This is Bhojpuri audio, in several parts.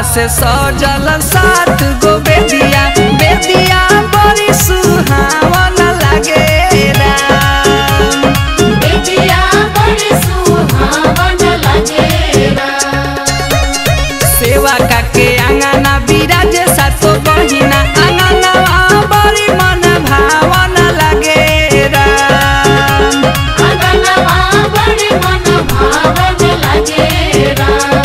से सजल सात गो बेदिया बेदिया बड़ी सुहावन लागे राम बेटिया बड़ी सुहावन लगेरा सेवा काके आंगना बिराज सातो बहिना आंगना बड़ी मन भावन लागे राम अंगनवा बड़ी मन भावन लगेरा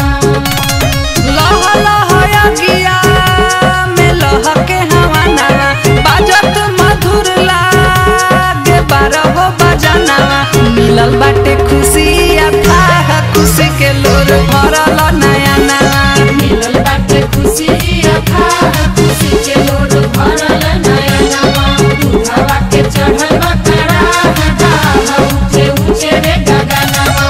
लह लह अगिया में लह के हवानावा बाजत मधुर लागे बारहो बजनावा मिलल बाटे खुशी अथाह खुशी के लोर भरल नया नवा मिलल बाटे खुशी अथा खुशी के लोड भरल नया नवा दूधवा के चढ़ल बकरा हटा ऊंचे ऊंचे रे गगनवा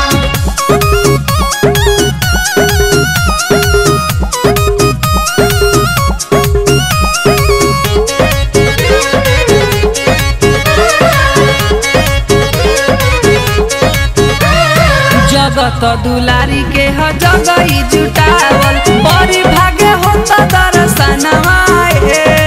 जगत दुलारी के ह जगई जुटावल बड़ी भागे होता दर्शनवा हे